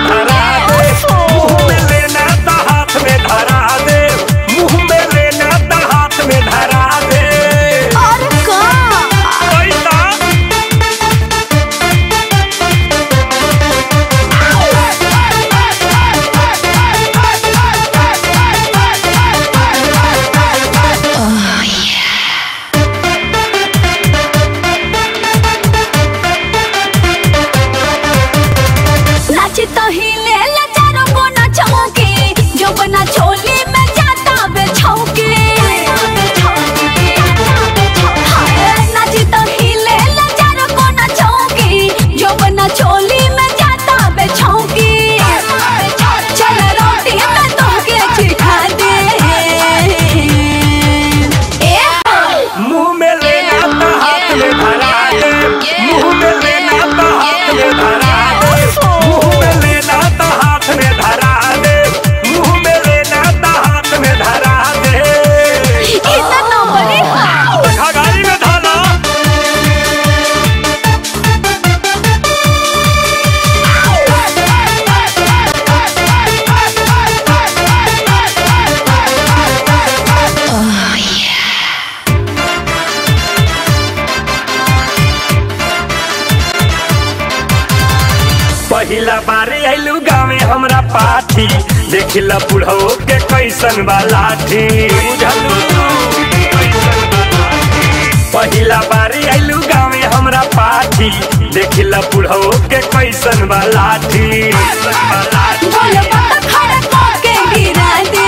धरा दे मुंह में लेना तो हाथ में धरा दे मुंह में लेना तो हाथ में धरा दे और का पैसा नाची तो हिले ले चारों को ना छौके जो बना छोली में जाता बे छौके हाय, नाची तो हिले ले चारों को ना छौके जो बना छोली में जाता बे छौके चल रोटी में तो के चिखा दे ए मुंह में लेना तो हाथ में धरा दे मुंह में लेना तो हाथ में धरा दे मुंह में लेना तो हाथ में धरा दे मुंह में लेना तो हाथ में धरा दे इतना नंबर है खगारी में धाना पहिला बारी आइलू गावे हमरा पाठी देखिला बुढ़ो के कैसन बा लाठी बुझलू पहिला बारी आइलू गावे हमरा पाठी देखिला बुढ़ो के कैसन बा लाठी बोल बता खड़ा करके गिरा दे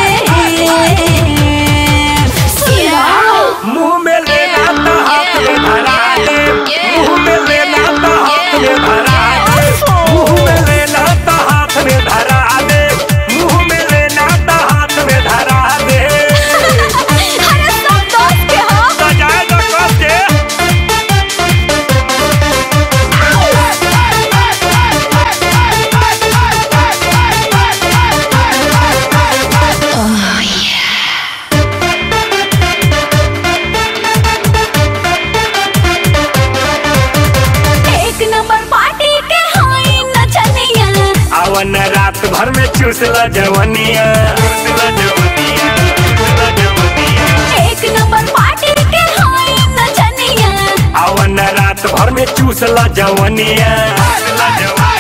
मुंह में लेना तो हाथ में धरा दे मुंह में लेना तो हाथ में धरा दे मुंह में लेना तो हाथ में धरा दे मुंह में लेना तो हाथ में धरा दे अरे सब दोस्त के हो सजाए तो कस के एक नंबर पार्टी के हाई नचनिया अवन रात भर में चूसला जवनिया चूसला जवनिया चूसला जवनिया एक नंबर पार्टी के हाई नचनिया अवन रात भर में चूसला जवनिया चूसला जवनिया